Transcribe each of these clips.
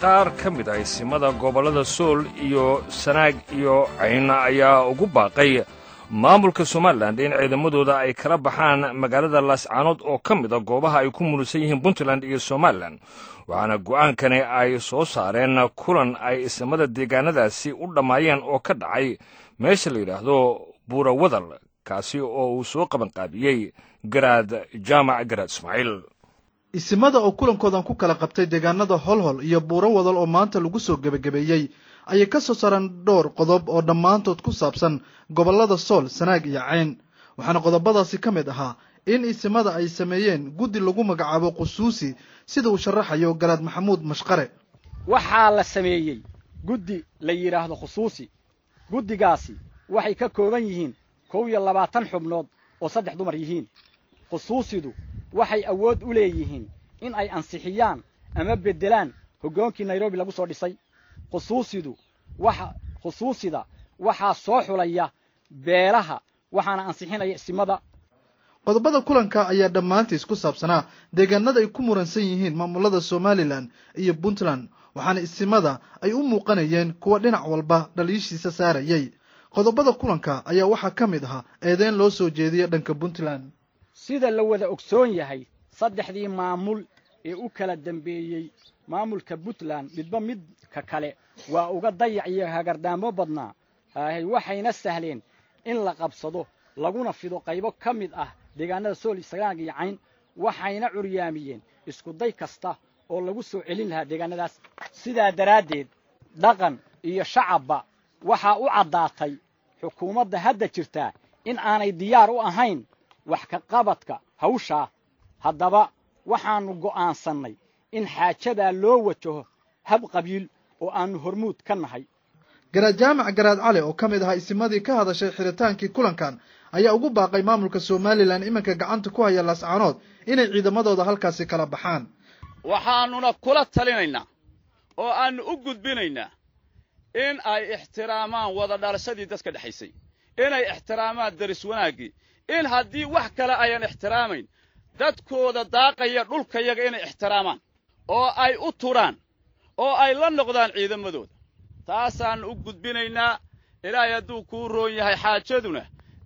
qaar ka mid ah isimada gobollada sool iyo sanaag iyo cayna ayaa ugu baaqay maamulka somalilan in ciidamadooda ay kala baxaan magaalada laascaanood oo ka mid a goobaha ay ku munusan yihiin puntland iyo somalilan waxaana go'aankani ay soo saareen kulan ay isimada deegaanadaasi u dhammaayeen oo ka dhacay meesha la yidhaahdo buura wadal kaasi oo uu soo qabanqaabiyey garaad jaamac garaad ismaaciil isimada oo kulankoodan ku kala qabtay deegaanada holhol iyo buuro wadal oo maanta lagu soo gebagabeeyey ayay ka soo saareen dhowr qodob oo dhammaantood ku saabsan gobollada sool sanaag iyo cayn waxaana qodobadaasi ka mid ahaa in isimada ay sameeyeen guddi lagu magacaabo qusuusi sida uu sharaxayo garaad maxamuud mashqare waxaa la sameeyey guddi la yidhaahdo khusuusi guddigaasi waxay ka kooban yihiin kow iyo labaatan xubnood oo saddex dumar yihiin khusuusidu waxay awood u leeyihiin in ay ansixiyaan ama beddelaan hoggoonkii nairobi lagu soo dhisay khusuusidu waxa khusuusida waxaa soo xulaya beelaha waxaana ansixinaya isimada qodobada kulanka ayaa dhammaantiis ku saabsanaa deegaanada ay ku muransan yihiin maamulada somalilan iyo puntland waxaana isimada ay u muuqanayeen kuwa dhinac walba dhaliishiisa saarayay qodobada kulanka ayaa waxaa ka mid ahaa eedeyn loo soo jeediya dhanka puntland sida la wada ogsoon yahay saddexdii maamul ee u kala dambeeyey maamulka puntland midba midka kale waa uga dayac iyo hagardaamo badnaa haahay waxayna sahleen in la qabsado laguna fido qaybo ka mid ah deegaanada sool sanaag iyo cayn waxayna curyaamiyeen iskuday kasta oo lagu soo celin lahaa deegaanadaas sidaa daraaddeed dhaqan iyo shacabba waxaa u caddaatay xukuumadda hadda jirtaa in aanay diyaar u ahayn wax ka qabadka hawshaa haddaba waxaannu go'aansannay in xaajadaa loo wajaho hab qabiil oo aannu hormuud ka nahay garaad jaamac garaad cali oo ka mid ahaa isimadii ka hadashay xidritaankii kulankan ayaa ugu baaqay maamulka somalilan iminka gacanta ku haya laascaanood inay ciidamadooda halkaasi kala baxaan waxaannuna kula talinaynaa oo aannu u gudbinaynaa in ay ixtiraamaan wada dhalashadii dadka dhexaysay inay ixtiraamaan daris wanaaggii in haddii wax kale ayan ixtiraamayn dadkooda daaqaya dhulkayaga inay ixtiraamaan oo ay u turaan oo ay la noqdaan ciidamadooda taasaannu u gudbinaynaa ilaahay hadduu kuu roon yahay xaajaduna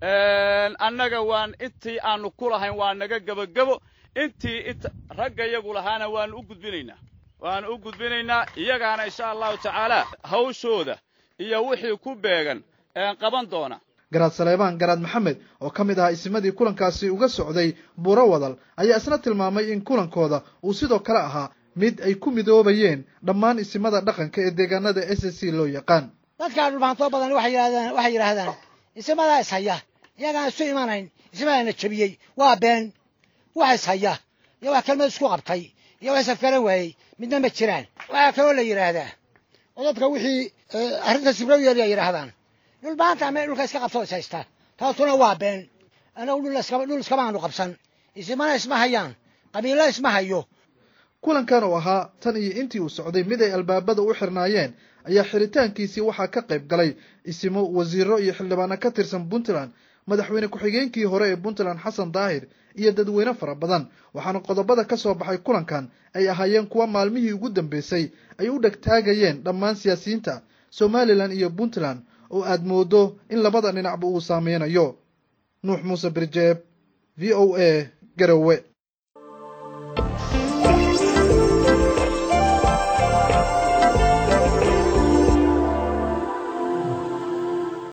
annaga waan intii aannu ku lahayn waa naga gebagebo intii raggayagu lahaana waannu u gudbinaynaa waannu u gudbinaynaa iyagaana insha allahu tacaala hawshooda iyo wixii ku beegan qaban doona garaad saleebaan garaad maxamed oo ka mid ahaa isimadii kulankaasi uga socday buuro wadal ayaa isna tilmaamay in kulankooda uu sidoo kale ahaa mid ay ku midoobayeen dhammaan isimada dhaqanka ee deegaanada s c loo yaqaan dadkaa dhulbaantoo badan waxay yidhahdaan waxay yidhaahdaan isimadaa ishaya iyagaan isu imanayn isimadaana jebiyey waa been wax ishaya iyo wax kelmad isku qabtay iyo wax isafgaran waayey midna ma jiraan waxaa kaloo la yidhaahdaa oo dadka wixii arrinta sibro yeelaya yidhaahdaan dhulbaanta ama dhulka iska qabtoo is haysta taasuna waa been anagu dhul iskamaanu qabsan isimana isma hayaan qabiilo isma hayo kulankan oo ahaa tan iyo intii uu socday mid ay albaabada u xirnaayeen ayaa xiritaankiisii waxaa ka qayb galay isimo wasiiro iyo xildhibaano ka tirsan puntland madaxweyne ku-xigeenkii hore ee puntland xasan daahir iyo dadweyne fara badan waxaana qodobada ka soo baxay kulankan ay ahaayeen kuwa maalmihii ugu dambeysay ay u dhegtaagayeen dhammaan siyaasiyiinta somalilan iyo puntland oo aad moodo in labada dhinacba uu saameynayo nuux muuse birjeeb v o a garowe